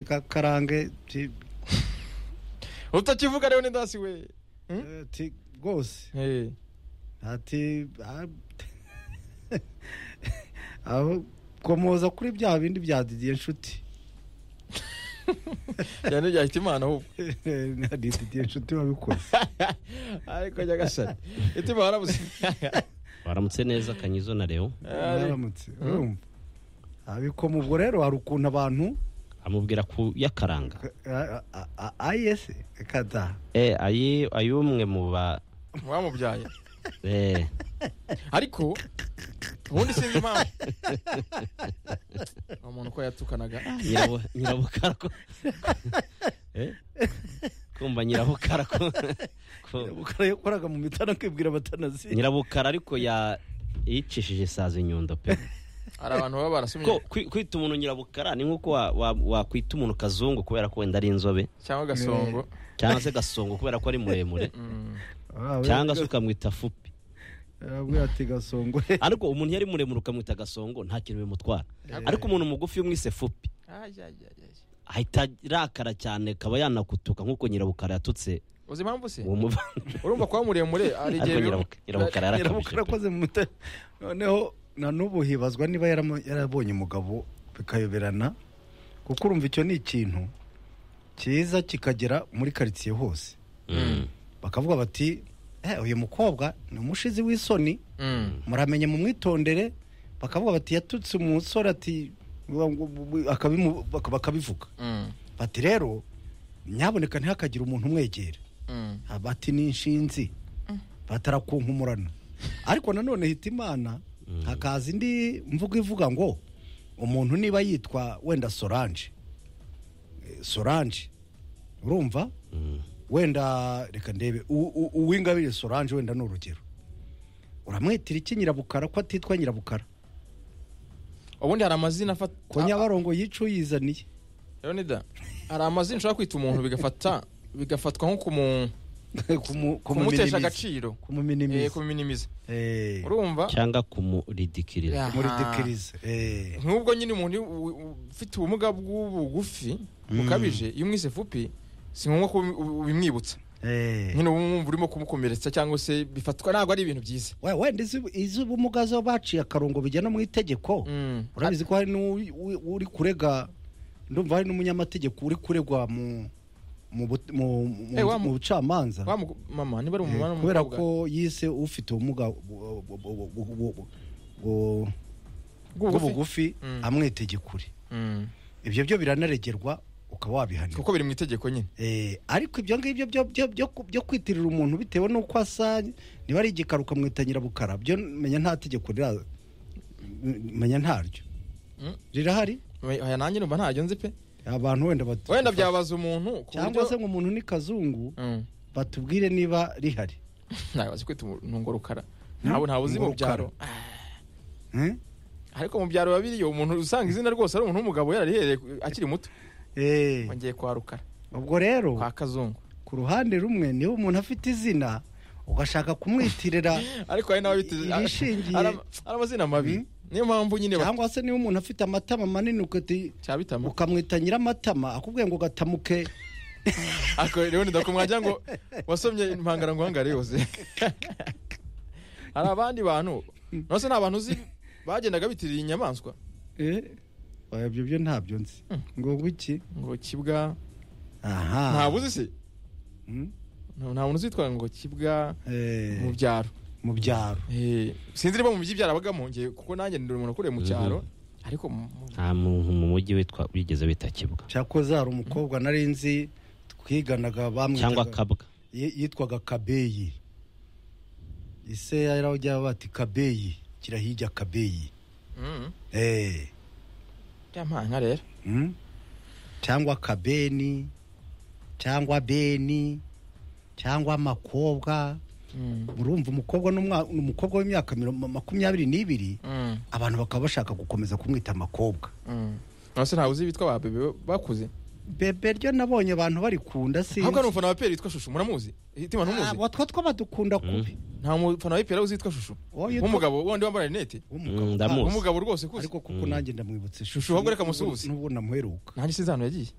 Ka- karange ti- utakivuga rero ni ndasi we eh, ti rwose Eh, ati ah, aho komoza kuri bya bindi bya didiye nshuti yane byahita imana ahubwo na didiye nshuti wabikoze ariko nyagasani itima warabuze waramutse neza kanyizo na leo baramutse urumva abikoma ubwo rero hari ukuntu abantu amubwira ku yakaranga a- a- a- ayese kata eh ayi ayumwe mu ba mwamubyaye eh ariko ubundi sinzi impamvu Ni umuntu ko yatukanaga nyirabo- nyirabukara ko eh kumva nyirabukara ko ko- yakoraga mu mitana akibwira batanazi nyirabukara ariko ya yicishije isazi nyundo pe hari abantu baba ko barasumye kwi- kwita umuntu nyirabukara ni nkuko wa- wa- wakwita umuntu kazungu kubera ko wenda ari inzobe cyangwa gasongo cyangwa se gasongo kubera ko ari muremure Mm. Ah, we- cyangwa se ukamwita fupi arabwira ati gasongore ariko umuntu iyo ari muremure ukamwita gasongo nta kintu bimutwara ariko umuntu mugufi umwise fupi Ay, ay, ay, ay. ahita arakara cyane akaba yanakutuka nk'uko nyirabukara yatutse uzi impamvu se uwo muva urumva kuba muremure hari igihe ariko biba- nyirabuka- nyirabukara yarakabije pe. yarakoze mu mutwe noneho na n'ubu hibazwa niba yaramo- yarabonye umugabo bikayoberana kuko urumva icyo ni ikintu cyiza kikagera muri karitsiye hose Mm. bakavuga bati "Eh, uyu mukobwa ni umushizi w'isoni Mm. muramenye mu mwitondere bakavuga bati yatutse umusore ati wa- wa- wa- akabimu- baka- bakabivuga Mm. bati rero nyaboneka ntihakagire umuntu umwegera Mm. abati n'inshinzi batarakunkumurana ariko nanone hita imana Mm. hakaza indi mvugo ivuga ngo umuntu niba yitwa wenda sorange Eh, sorange urumva Mm. wenda reka ndebe u- u- uwingabire sorange wenda ni urugero uramwitira iki nyirabukara ko atitwa nyirabukara ubundi hari amazina afata ko nyabarongo yica uyizaniye leonida hari amazina ushobora kwita umuntu bigafata bigafatwa nko kumu- Kumu- kumutesha kumuminimiza. agaciro Eh, kumuminimiza kuminimiza Eh, urumva cyangga kumuridikirira Aha. kumuridikiriza Eh, nk'ubwo nyine umuntu u- u- ufite ubumuga bw'ubugufi bukabije iyo umwise fupi si ngombwa ko ubi- ubi- ubimwibutsa eh. nyine uba wumva urimo kumukomeretsa cyangwa se bifatwa ntabwo ari ibintu byiza we wenda izi- iz'ubumuga zo baciye akarongo bijyana mu itegeko Mm. urabizi ko hari n'uri kurega ndumva hari n'umunyamategeko uri kuregwa mu mu bu- mu- mu- Eh, wa mu- mu bucamanza Wa mugu- mama niba ari Eh, umumara kubera ko yise ufite ubumuga bu- bu- bu- bu- bu- bu- bu- bw'ubugufi Mm. amwitegekure ibyo byo biranaregerwa ukaba wabihanirwa kuko biri mu itegeko nyine Eh, ariko ibyo ngibyo byo- byo- byo ku- byo kwitirira umuntu bitewe n'uko asa niba ari igikara ukamwita nyirabukara byo menya nta tegeko rira menya ntaryo Mm. rirahari Me- aya nanjye numva ntabyo nzi pe abantu wenda batu- wenda byabaza umuntu ku cyangwa buryo- se ngo umuntu ni kazungu Mm. batubwire niba rihari ntabazi kwita umuntu ntabwo ntawe uzi mu Ngorokara. byaro Eh? ariko mu byaro biba biriyo umuntu usanga izina rwose ari umuntu w'umugabo yararihereye akiri muto Eh, ngiye kwa rukara ubwo rero kwa kazungu ku ruhande rumwe niba umuntu afite izina ugashaka kumwitirira ariko hari n'ababitize Irishingiye. ari amazina mabi niyo mpamvu nyine ba- cyangwa se niba umuntu afite amatama manini ukati- cyabitama ukamwita nyiramatama akubwiye ngo gatamuke ariko rero ni ndakumwajya ngo wasomye impangara nguhangare yose hari abandi bantu nose nta bantu uzi bagendaga bitirira inyamaswa Eh, oya, ibyo byo ntabyo nzi Hmm. ngo wiki ngo kibwa aha ntabuzi se Hmm? nta nta muntu uzitwara ngo kibwa Eh, mu byaro mu byaro Eh, sinzi niba mu by'ibyaro abagamo ngiye kuko nanjye ndi umuntu ukuriye mu cyaro ariko mu- mu- nta muntu mu mujyi witwa wigeze wita kibwa cyakoze hari umukobwa nari nzi twiganaga cyangwa bamwitaga kabwa yi- yitwaga kabeyi ise yarajya bati kabeyi kirahijya kabeyi Mm. eh byampanga rero hmm? cyangwa kabeni cyangwa beni cyangwa makobwa urumva umukobwa n'umwa- ni umukobwa w'imyaka miro- makumyabiri n'ibiri abantu bakaba bashaka gukomeza kumwita amakobwa nose ntawe uzi bitwa ba bebe bakuze bebe ryo nabonye abantu barikunda sinzi ahubwo ari umufana wa pera witwa shushu muramuzi hitima ntumuzi Ah, watwo two badukunda kubi nta mufana wa pera uzi yitwa shushu Uwo yitwa- w'umugabo wandi wambaye rinete w'umugabo. Mm, ndamuzi. umugabo rwose ukuze ariko kuko nanjye ndamwibutse Shushu ahubwo reka musuhuze. n'ubu ndamuheruka nanjye sinzi ahantu yagiye